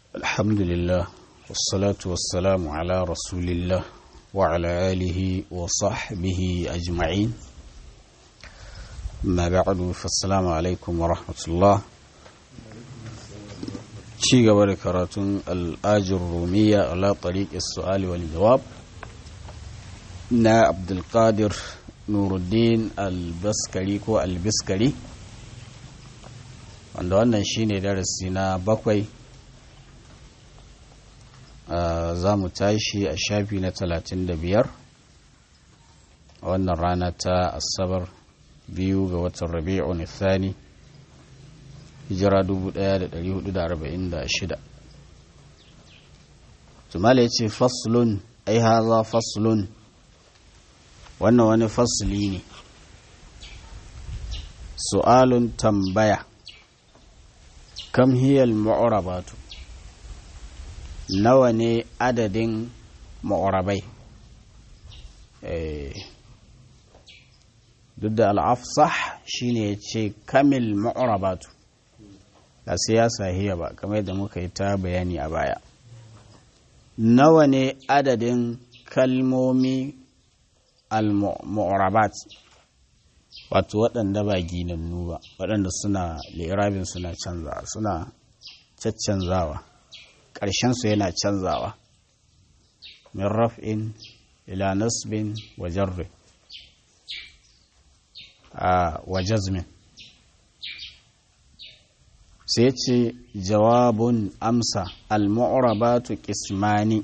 الحمد لله والصلاة والسلام على رسول الله وعلى آله وصحبه أجمعين ما بعد فالسلام عليكم ورحمة الله ci gaba da karatun al'ajin rumiya ala tariq su'ali wal jawab na abdulkadir nuruddin al-baskari ko al-biskari wanda wannan shine darasi na bakwai za mu tashi a shafi na talatin da biyar a wannan rana ta asabar biyu ga watan rabi'un thani hijira 1446 tumala ya ce faslun ai haza faslun wannan wani fasli ne su'alun tambaya kam hiyal ma'urabatu nawa ne adadin ma'urabai duk da al'afsah shine ya ce kamil ma'urabatu a siyasa hiya ba kamar yadda muka yi ta bayani a baya nawa ne adadin kalmomi al-mu'rabat wato waɗanda ba ginannu ba waɗanda suna lirabin suna canza suna caccanzawa ƙarshensu yana canzawa min raf'in ila nasbin wa jarri a wa jazmin sai ce jawabun amsa al-mu'rabatu qismani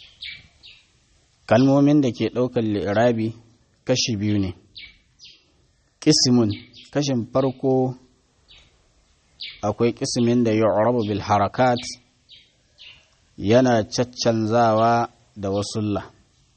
kalmomin da ke ɗaukar li'irabi kashi biyu ne ƙismin kashin farko akwai ƙismin da yu'rabu bil harakat yana caccanzawa da wasulla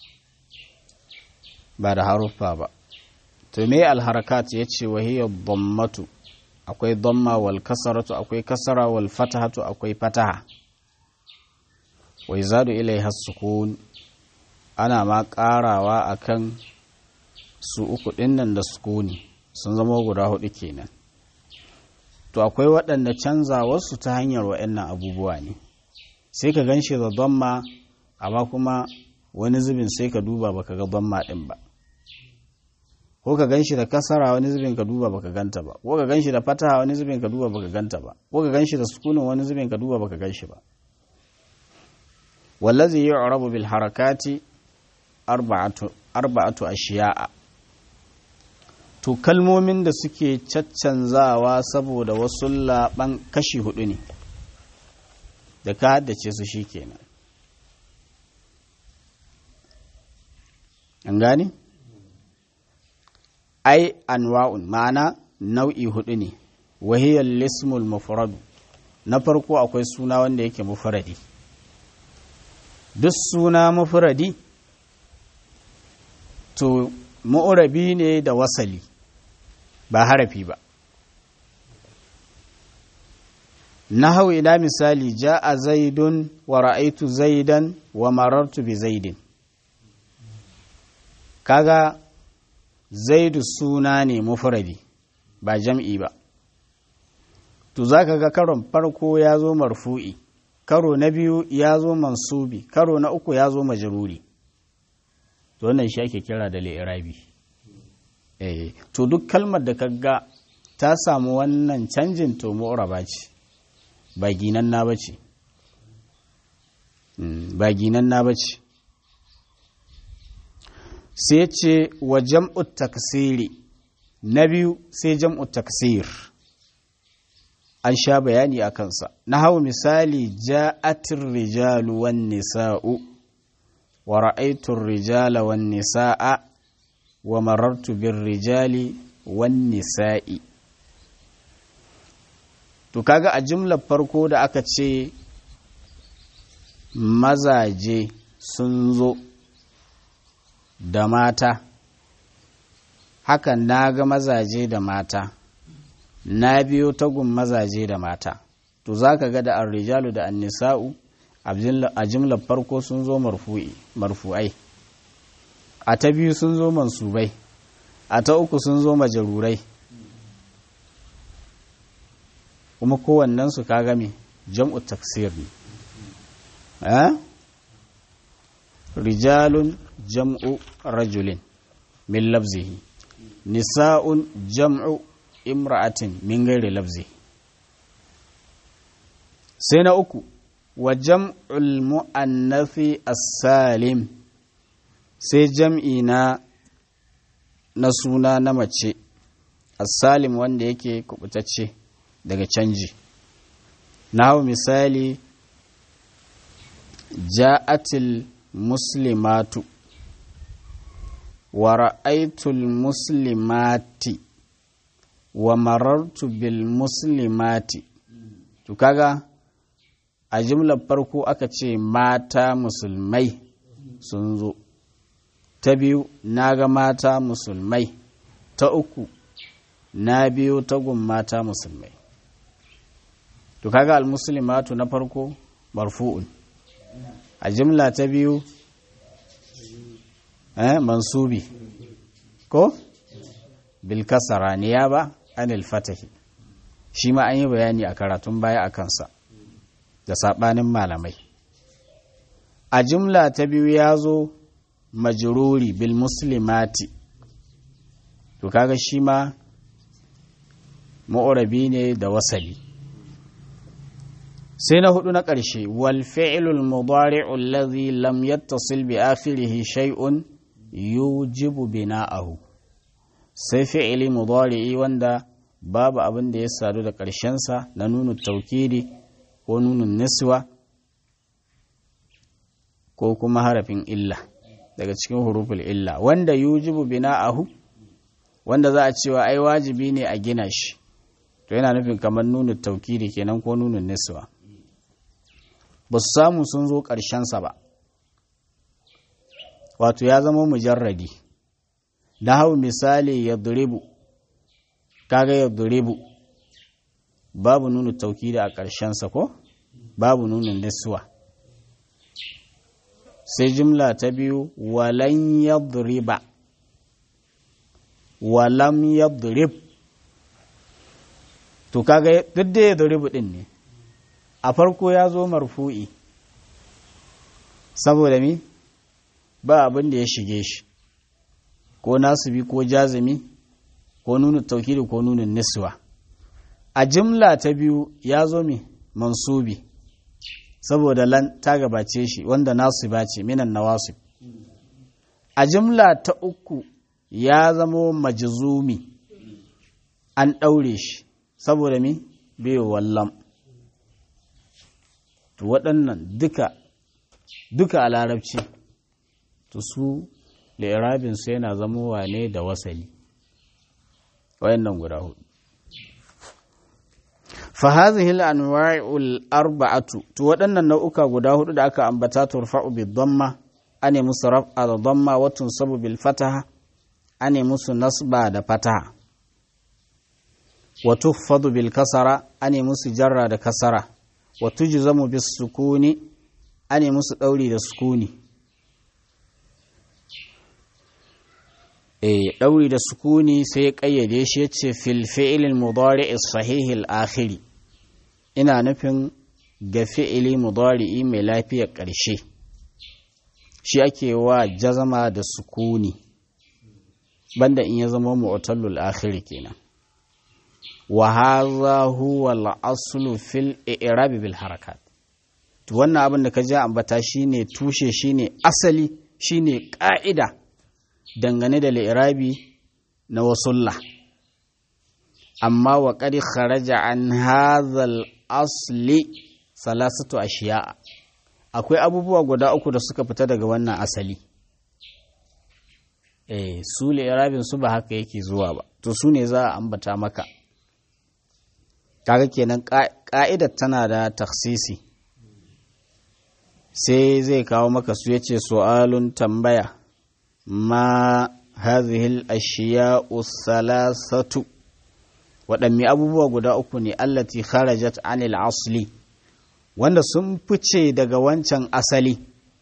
ba da haruffa ba to me al-harakat yace wahiyar dhammatu akwai dhamma wal kasaratu akwai kasara wal fatahatu akwai fataha wai zadu ilaiha sukun ana ma karawa akan su uku dinnan da sukuni sun zama guda hudu kenan to akwai waɗanda canza wasu ta hanyar waɗannan abubuwa ne sai ka ganshi da dhamma amma kuma wani zubin sai ka duba baka ga dhamma din ba ko ka ganshi da kasara wani zubin ka duba baka ganta ba ko ka ganshi da fataha wani zubin ka duba baka ganta ba ko ka ganshi da sukunin wani zubin ka duba baka ganshi ba wallazi yu'rabu bil harakati arba'atu arba'atu ashiya'a to kalmomin da suke caccanzawa saboda wasu laban kashi hudu ne da ka haddace su shikenan an gane ai anwa'un ma'ana nau'i hudu ne wahiyar lismul mufradu na farko akwai suna wanda yake mufradi duk suna mufradi to mu'rabi ne da wasali ba harafi ba nahau ila misali ja'a zaidun wa ra'aitu zaidan wa marartu bi zaidin kaga zaidu suna ne mufradi ba jam'i ba to za ka ga karon farko ya zo marfu'i karo na biyu ya zo mansubi karo na uku ya zo majruri to wannan shi ake kira da li'irabi eh to duk kalmar da kaga ta samu wannan canjin to mu'raba ce ba ginan na bace ba ginan na bace sai ce wa jam'u taksiri na biyu sai jam'u taksir an sha bayani a kansa na hau misali ja'atir rijalu wan nisa'u wa ra'aitun rijala wan nisa'a wa marartu bir rijali wan nisa'i to kaga a jimlar farko da aka ce mazaje sun zo da mata hakan na ga mazaje da mata na biyo tagun mazaje da mata to za ka ga da arrijalu da annisa'u a jimlar farko sun zo marfu'ai a ta biyu sun zo mansubai a ta uku sun zo majarurai kuma kowannensu ka game jam'u taksir ne eh rijalun jam'u rajulin min lafzihi nisa'un jam'u imra'atin min gairi lafzi sai na uku wa jam'ul mu'annafi as-salim sai jam'i na na suna na mace as-salim wanda yake kubutacce daga canji na hau misali ja'atil muslimatu wa ra'aitul muslimati wa marartu bil muslimati to kaga a jimlar farko aka ce mata musulmai sun zo ta biyu na ga mata musulmai ta uku na biyu tagun mata musulmai to kaga al-muslimatu na farko marfu'un a jimla ta biyu eh mansubi ko bil kasara niyaba anil fatahi shi ma an yi bayani a karatun baya a kansa da sabanin malamai a jimla ta biyu ya zo majruri bil muslimati to kaga shi ma ma'urabi ne da wasali sai na hudu na ƙarshe wal fi'lul mudari'u allazi lam yattasil bi akhirih shay'un yujibu bina'ahu sai fi'ili mudari'i wanda babu abin da ya sadu da ƙarshensa na nunu taukidi ko nunun niswa ko kuma harafin illa daga cikin huruful illa wanda yujibu bina'ahu wanda za a cewa ai wajibi ne a gina shi to yana nufin kamar nunu taukidi kenan ko nunun niswa ba su samu sun zo ƙarshensa ba wato ya zama mujarradi na hau misali ya duribu kaga ya duribu babu nuna tauki da a ƙarshensa ko babu nuna niswa sai jimla ta biyu walan ya duriba walam ya durib to kaga duk da ya duribu din ne a farko ya zo marfu'i saboda mi ba abin da ya shige shi ko nasibi ko jazimi ko nuna taukiri ko nuna niswa a jimla ta biyu ya zo mi mansubi saboda lan ta gabace shi wanda nasiba ce minan nawasib a jimla ta uku ya zamo majzumi an ɗaure shi saboda mi biyu wallam to waɗannan duka duka a larabci to su su yana zamowa ne da wasali wayannan guda hudu fa hadhihi al-anwa'u al-arba'atu to waɗannan nau'uka guda hudu da aka ambata turfa'u bi dhamma ane musu raf'a da dhamma wa tunsabu bil fataha ane musu nasba da fataha wa tuffadu bil kasara ane musu jarra da kasara wa tujzamu bis sukuni ane musu dauri da sukuni eh dauri da sukuni sai ya kayyade shi yace fil fi'l mudari' sahih al akhiri ina nufin ga fi'ili mudari'i mai lafiyar ƙarshe shi ake wa jazama da sukuni banda in ya zama mu'tallul akhiri kenan wa hadha huwa al aslu fil i'rab bil harakat to wannan abin da ka ji ambata shine tushe shine asali shine ka'ida dangane da li'irabi na wasulla amma wa qad kharaja an hadhal asli salasatu ashiya akwai abubuwa guda uku da suka fita daga wannan asali eh su li'irabin su ba haka yake zuwa ba to su ne za a ambata maka kaga kenan ka'idar tana da taksisi sai zai kawo maka su yace su'alun tambaya ma hazihil ashiya'u salasatu waɗanne abubuwa guda uku ne allati kharajat anil asli wanda sun fice daga wancan asali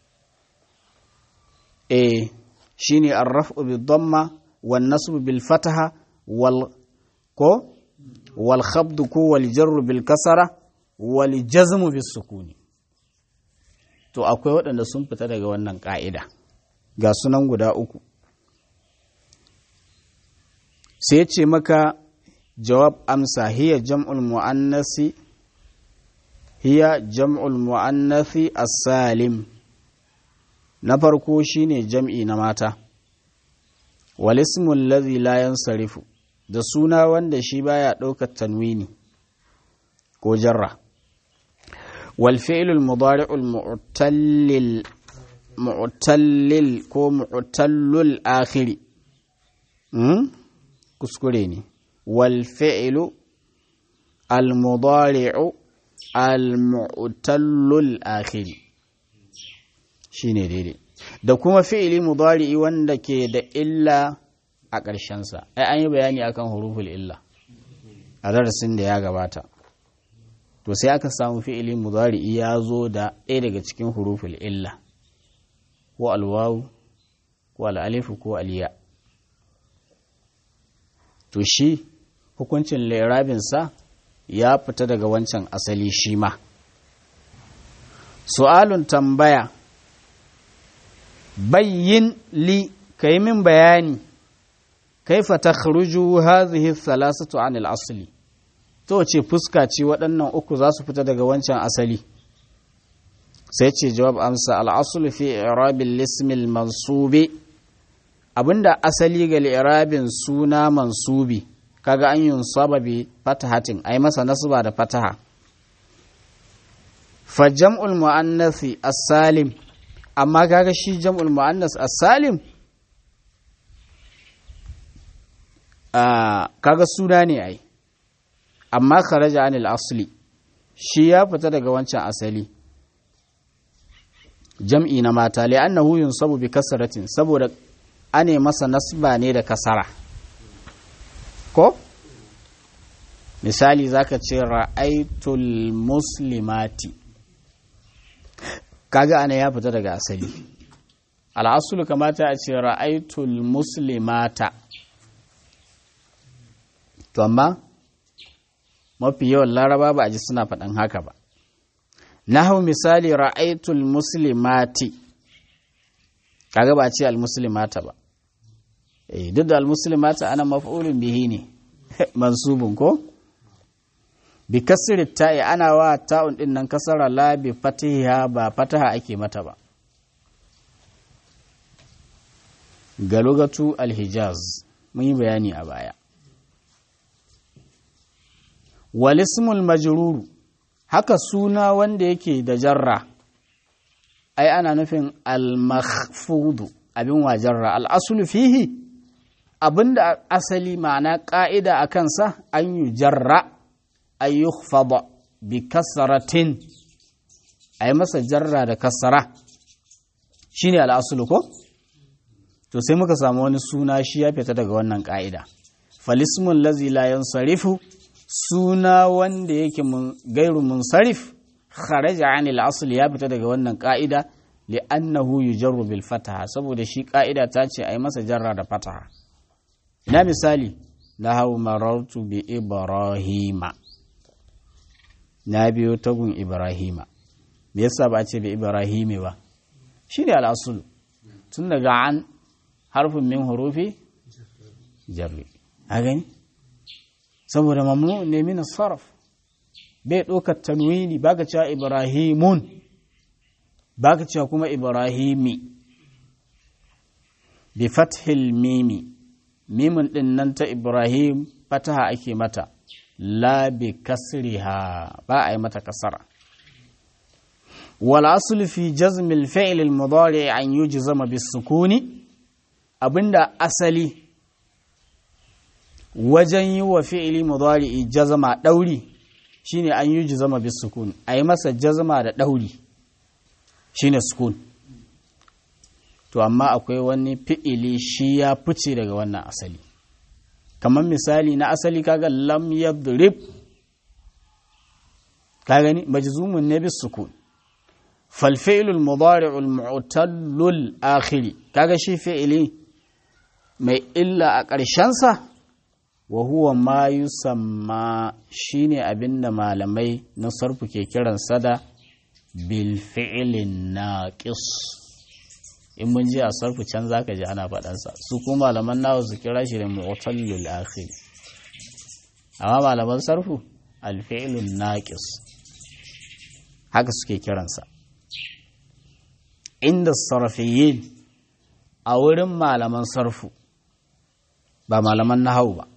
eh shine arraf'u bid damma wan nasbu bil fataha wal ko wal khabdu ko wal jarru bil kasara wal jazmu bis sukuni to akwai waɗanda sun fita daga wannan ƙa'ida ga sunan guda uku sai ce maka jawab amsa hiya jam'ul mu'annasi hiya jam'ul mu'annasi as-salim na farko shine jam'i na mata wal ismu allazi la yansarifu da suna wanda shi baya ɗaukar tanwini ko jarra wal fi'lul mudari'ul mu'tallil mu'tallil ko mu'tallul akhiri kuskure ne wal fi'lu al mudari'u al mu'tallul akhiri shine daidai da kuma fi'ili mudari'i wanda ke da illa a ƙarshensa ai an yi bayani akan huruful illa a darasin da ya gabata to sai aka samu fi'ili mudari'i ya zo da ɗaya daga cikin huruful illa ko alwawu ko al'alifu ko aliya to shi hukuncin lairabinsa ya fita daga wancan asali shi ma su'alun tambaya bayyin li ka yi min bayani kaifa ta kharuju hazihi salasatu anil asali to ce fuska ce waɗannan uku za su fita daga wancan asali sai ce jawab amsa al'asul fi irabin lismil mansubi abinda asali ga li'irabin suna mansubi kaga an yun sababi fatahatin ai masa nasba da fataha fa jam'ul mu'annasi as-salim amma kaga shi jam'ul mu'annas as-salim kaga suna ne ai amma kharaja anil asli shi ya fita daga wancan asali jam'i na mata li'annahu yunsabu bi kasratin saboda ane masa nasba ne da kasara ko misali zaka ce ra'aitul muslimati kaga ana ya fita daga asali al'asulu kamata a ce ra'aitul muslimata to amma mafi yawan laraba ba a ji suna faɗin haka ba na hau misali ra'aitul muslimati kaga ba a ce al-muslimata ba eh duk da al-muslimata ana maf'ulun bihi ne mansubun ko bi kasri ta'i ana wa ta'un din nan kasara la bi fatiha ba fataha ake mata ba ga lugatu al-hijaz mun yi bayani a baya walismul majruru haka suna wanda yake da jarra ai ana nufin al-makhfudu abin wa jarra al-aslu fihi abinda asali ma'ana ka'ida a kansa an yi jarra ay yukhfada bi kasratin ai masa jarra da kasara shine al-aslu ko to sai muka samu wani suna shi ya fita daga wannan ka'ida falismul lazi la yansarifu suna wanda yake gairu munsarif kharaja anil asli ya fita daga wannan ka'ida li'annahu yujarru bil fataha saboda shi ka'ida ta ce ai masa jarra da fataha ina misali na hau marartu bi ibrahima na biyo tagun ibrahima me yasa ba a ce bi ibrahimi ba shine al-aslu tun daga an harfin min hurufi jarri a gani saboda mamnu ne min sarf bai ɗaukar tanwini baka cewa ibrahimun baka cewa kuma ibrahimi bi fathil mimi mimin din nan ta ibrahim fataha ake mata la bi kasriha ba a yi mata kasara wal aslu fi jazm al fi'l al mudari an yujzama bis sukuni abinda asali wajen yi wa fi'ili mudari'i jazama ɗauri shine an yi jazama bis sukun a yi masa jazama da ɗauri shine sukun to amma akwai wani fi'ili shi ya fice daga wannan asali kamar misali na asali kaga lam yadrib ka gani majzumun ne bis sukun fal fi'lul mudari'ul mu'tallul akhiri kaga shi fi'ili mai illa a ƙarshensa wa huwa ma yusamma shine abinda malamai na sarfu ke kiransa da bil fi'lin naqis in mun ji a sarfu can zaka ji ana faɗansa su kuma malaman nawa su kira shi da mu'tallul akhir amma malaman sarfu al fi'lun naqis haka suke kiransa inda sarfiyin a wurin malaman sarfu ba malaman nahau ba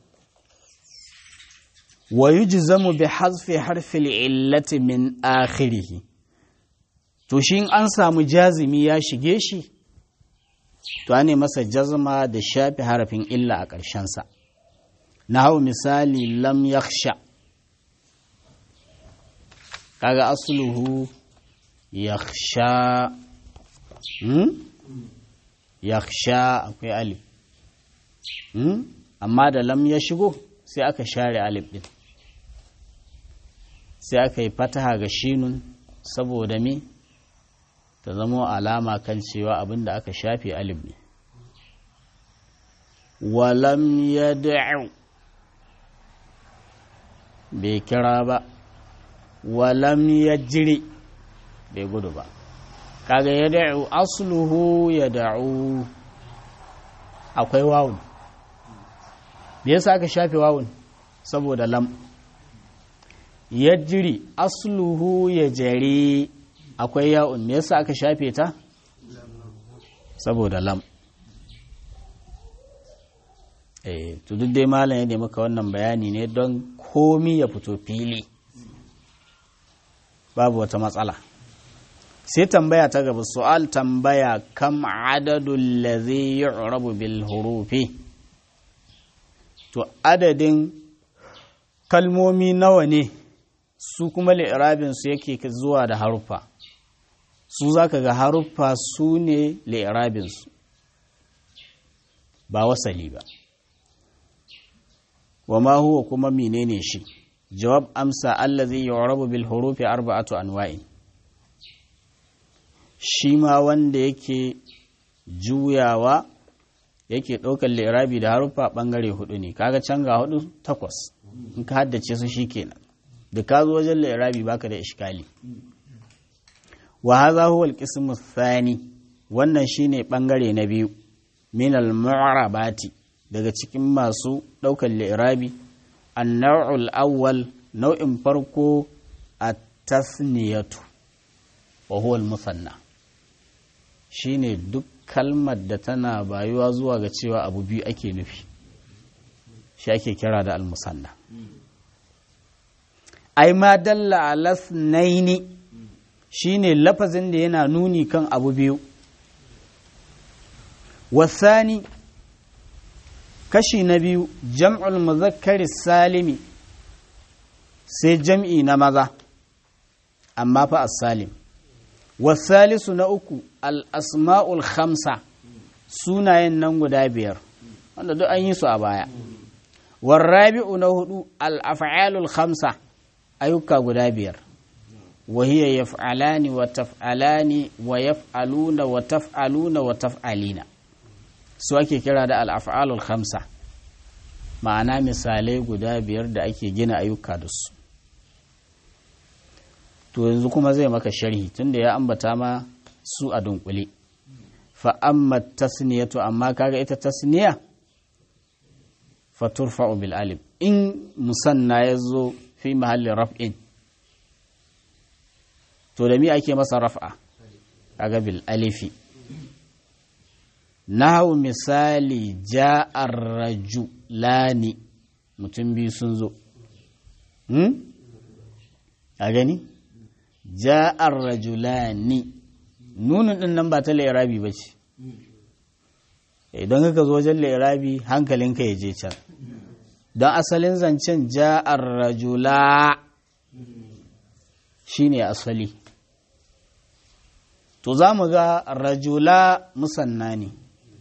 wa yujzamu bi hazfi harfil illati min akhirih to shi an samu jazimi ya shige shi to ne masa jazma da shafi harafin illa a ƙarshensa na hau misali lam yakhsha kaga asluhu yakhsha hmm? yakhsha akwai alif hmm? amma da lam ya shigo sai aka share alif din sai aka yi fataha ga shinun saboda me ta zamo alama kan cewa abin da aka shafe alif ne walam ya da'u bai kira ba walam ya jiri bai gudu ba kaga ya da'u asluhu ya da'u akwai wawun me yasa aka shafe wawun saboda lam ya jiri asluhu ya jari akwai ya'un me yasa aka shafe ta saboda lam eh to duk dai malam ya ne maka wannan bayani ne don komi ya fito fili babu wata matsala sai tambaya ta gaba su'al tambaya kam adadul ladhi yu'rabu bil hurufi to adadin kalmomi nawa ne su kuma li'irabin su yake zuwa da haruffa su zaka ga haruffa su ne li'irabin su ba wasali ba wa ma huwa kuma menene shi jawab amsa allazi yu'rabu bil hurufi arba'atu anwa'in shi ma wanda yake juyawa yake ɗaukar lirabi da haruffa ɓangare hudu ne kaga can ga hudu takwas in ka haddace su shi kenan da ka zo wajen lirabi baka da ishkali wa hadha huwa al-qismu thani wannan shine ɓangare na biyu min al-mu'rabati daga cikin masu ɗaukar lirabi an-naw'ul awwal nau'in farko at-tasniyatu wa huwa al-musanna shine duk kalmar da tana bayuwa zuwa ga cewa abu biyu ake nufi shi ake kira da almusanna ai ma dalla alas naini shine lafazin da yana nuni kan abu biyu wasani kashi na biyu jam'ul muzakkari salimi sai jam'i na maza amma fa as-salim wasalisu na uku al'asma'ul khamsa sunayen nan guda biyar wanda duk an yi su a baya warrabi'u na hudu al'af'alul khamsa ayyuka guda biyar wahiyya yaf'alani wa taf'alani wa yaf'aluna wa taf'aluna wa taf'alina su ake kira da al'af'alul khamsa ma'ana misalai guda biyar da ake gina ayyuka da su to yanzu kuma zai maka sharhi tunda ya ambata ma su a dunkule fa amma tasniyatu amma kaga ita tasniya fa turfa'u bil alif in musanna yazo fi mahallin raf'in to da mi ake masa raf'a kaga bil alifi nahu misali ja'ar rajulani mutum biyu sun zo hmm? a gani ja'ar rajulani nunin din nan ba ta lairabi ba ce idan ka zo wajen lairabi hankalinka ya je can don asalin zancen ja'ar rajula shine asali to za mu ga rajula musanna ne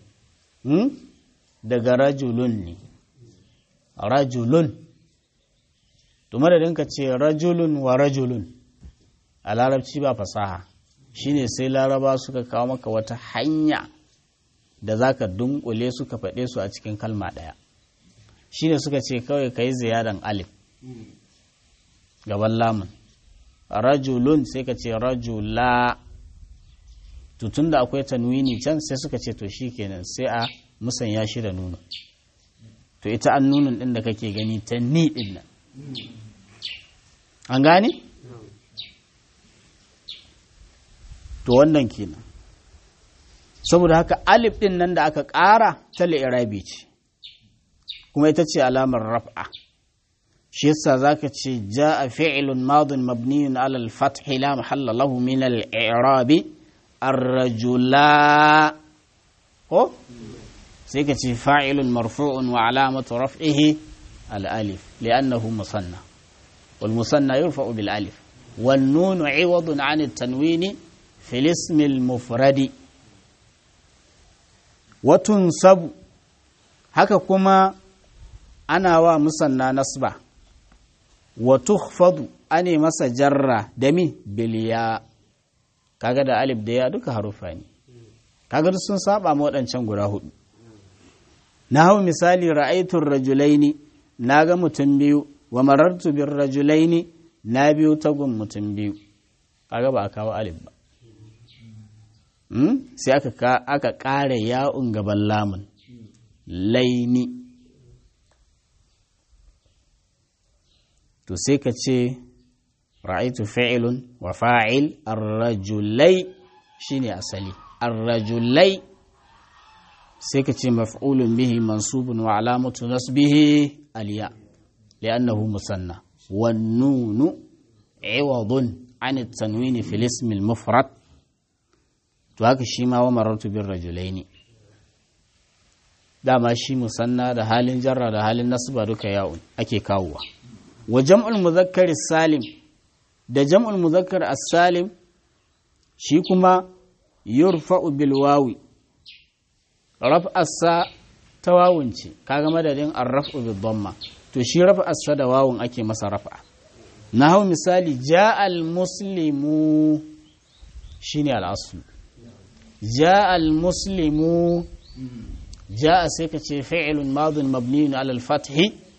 daga rajulun ne rajulun to madadin ka ce rajulun wa rajulun a larabci ba fasaha shine sai laraba suka kawo maka wata hanya da za ka dunkule suka faɗe su a cikin kalma ɗaya shine suka ce kawai ka yi ziyadan alif gaban lamun rajulun sai ka ce rajula tutun da akwai tanwini can sai suka ce to shi kenan sai a musanya shi da nunu to ita an nunun ɗin da kake gani ta ni ɗin nan an gane? to wannan kenan saboda haka alif ɗin nan da aka ƙara ta li'irabi ce kuma ita ce alamar raf'a shi yasa zaka ce ja'a fi'lun madin mabniyun ala al-fath la mahalla lahu min al-i'rab ar-rajula ko sai ka ce fa'ilun marfu'un wa alamatu raf'ihi al-alif li'annahu musanna wal musanna yurfa'u bil alif wan nun 'iwadun 'an at-tanwin fi al-ism al-mufrad wa tunsabu haka kuma ana wa musanna nasba wa tukhfadu ane masa jarra da mi biliya kaga da alif da ya duka harufa ne kaga duk sun saba ma waɗancan guda hudu na hau misali ra'aitun rajulaini na ga mutum biyu wa marartu bin rajulaini na biyu tagun mutum biyu kaga ba a kawo alif ba sai aka ƙara ya'un gaban lamun laini to sai ka ce ra'aitu fa'ilun wa fa'il arrajulai shine asali arrajulai sai ka ce maf'ulun bihi mansubun wa alamatu nasbihi aliya li'annahu musanna wan nunu iwadun an at-tanwini fil ism al-mufrad to haka shi ma wa marartu bir rajulaini dama shi musanna da halin jarra da halin nasba duka ya'un ake kawowa wa jam'ul muzakkar salim da jam'ul muzakkar as-salim shi kuma yurfa'u bil wawi raf'asa ta wawun ce kaga madadin ar-raf'u bil dhamma to shi raf'asa da wawun ake masa raf'a na hau misali ja'al muslimu shine al-asl ja'al muslimu ja'a sai ka ce fi'lun madin mabniyun ala al-fathi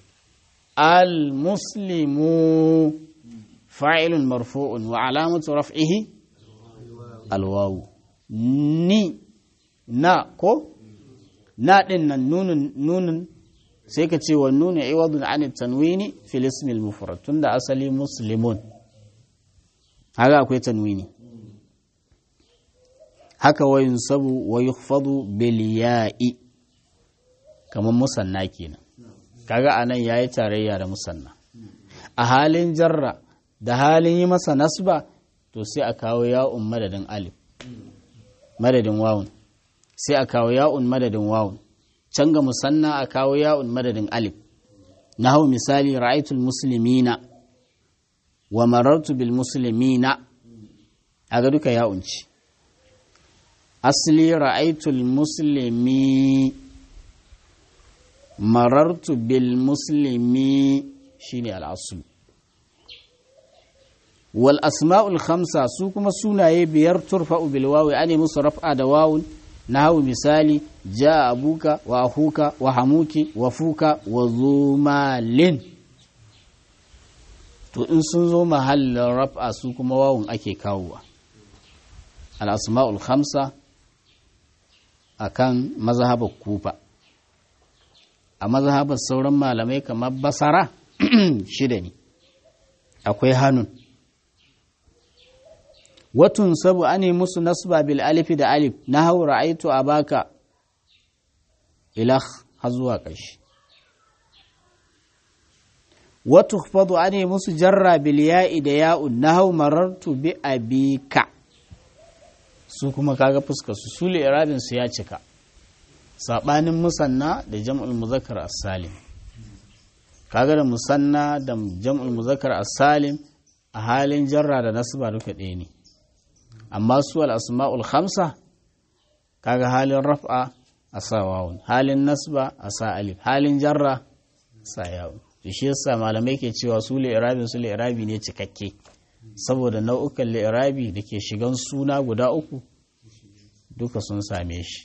المسلم فاعل مرفوع وعلامة رفعه الواو ني نا كو نا دين نون نون sai ka ce wa nuna iwadun an tanwini fil ismil mufrad tunda asali muslimun haka akwai tanwini haka wa yunsabu wa yukhfadu bil ya'i kamar musanna kenan kaga anan yayi tarayya da musanna a halin jarra da halin yi masa nasba to sai a kawo ya'un madadin alif madadin wawun sai a kawo ya'un madadin wawun can ga musanna a kawo ya'un madadin alif na hau misali ra'aitul muslimina wa marartu bil muslimina a ga duka ya'un ci asli ra'aitul muslimi marartu bil muslimi shine al'asul wal asma'ul khamsa su kuma sunaye biyar turfa'u bil wawi ane musu raf'a da wawun nahu misali ja abuka wa ahuka wa hamuki wa fuka wa zumalin to in sun zo mahallin raf'a su kuma wawun ake kawowa al asma'ul khamsa akan mazhabar kufa a mazhabar sauran malamai kamar basara shida ne akwai hannun watun sabu ane musu nasba bil alifi da alif na hau ra'aitu a baka ilah har zuwa ƙarshe watu fadu ane musu jarra bil ya'i da ya'un na hau marartu bi abika su kuma kaga fuskar su su irabin su ya cika sabanin musanna da jam'ul muzakkar as-salim kaga da musanna da jam'ul muzakkar as-salim a halin jarra da nasba duka ɗaya ne amma su al-asma'ul khamsa kaga halin raf'a a sa wawun halin nasba a sa alif halin jarra sa yawun to shi yasa malamai ke cewa su li'irabin su li'irabi ne cikakke saboda nau'ukan li'irabi da ke shigan suna guda uku duka sun same shi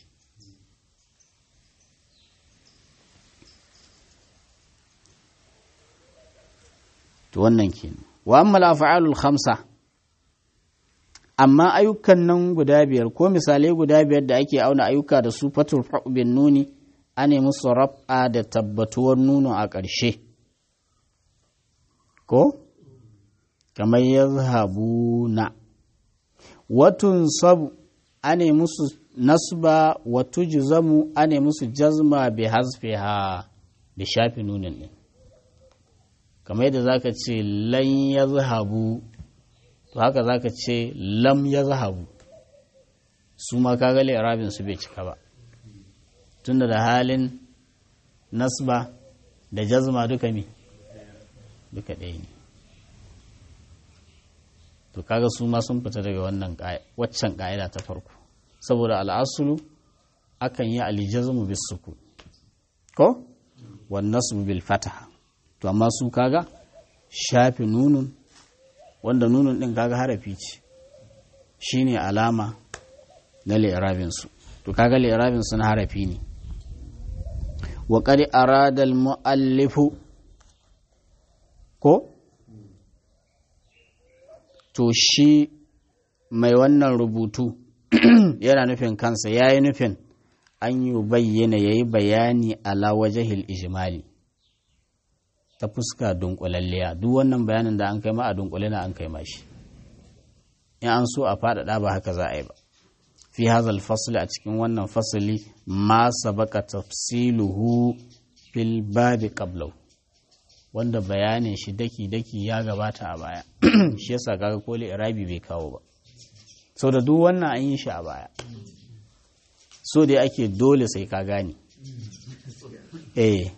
to wannan ke wa amma af'alul khamsa amma ayyukan nan guda biyar ko misalai guda biyar da ake auna ayyuka da su fatul bin nuni ane musu rab'a da tabbatuwar nuno a ƙarshe ko kamar yazhabuna watun sabu ane musu nasba wa tujzamu ane musu jazma bi hasfiha da shafi nunin din kamar yadda zaka ce lan yazhabu to haka zaka ce lam yazhabu su ma kaga li'rabin su bai cika ba tunda da halin nasba da jazma duka mi duka ɗaya ne to kaga su ma sun fita daga wannan waccan ƙa'ida ta farko saboda al'asulu akan yi alijazmu bis suku ko wan nasbu bil fataha to amma su kaga shafi nunun wanda nunun din kaga harafi ce shine alama na li'rabin su to kaga li'rabin su na harafi ne wa qad arada al muallifu ko to shi mai wannan rubutu yana nufin kansa ya yi nufin an yi bayyana ya yi bayani ala wajahil ijimali ta fuska dunkulalliya duk wannan bayanin da an kai ma a dunkule na an kai ma shi in an so a faɗaɗa ba haka za a yi ba fi hazal fasli a cikin wannan fasali ma sabaka tafsiluhu fil babi qablahu wanda bayanin shi daki-daki ya gabata a baya shi yasa kaga koli irabi bai kawo ba sau da duk wannan an yi shi a baya so dai ake dole sai ka gane eh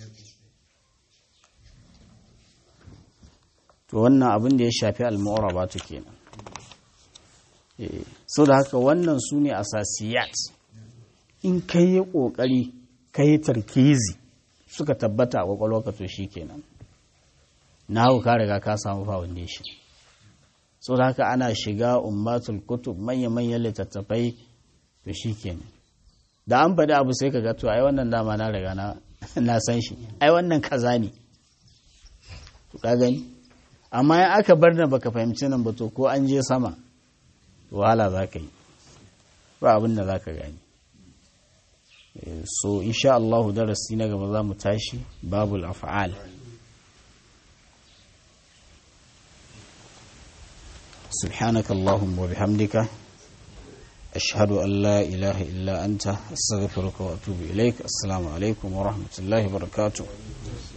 to wannan abin da ya shafi al-mu'raba to kenan eh so da haka wannan su ne asasiyat in kai yi kokari kai tarkizi suka tabbata a kwakwalwarka to shi kenan na hau ka riga ka samu foundation so da haka ana shiga ummatul kutub manya-manyan littattafai to shi kenan da an faɗi abu sai ka ga to ai wannan dama na riga na san shi ai wannan kaza ne to ka gani amma in aka bar da baka fahimci nan ba to ko an je sama wahala za ka yi ba abin da za ka gani so insha Allah darasi na gaba za mu tashi babul af'al سبحانك اللهم وبحمدك أشهد أن لا إله إلا أنت أستغفرك وأتوب إليك السلام عليكم ورحمة الله وبركاته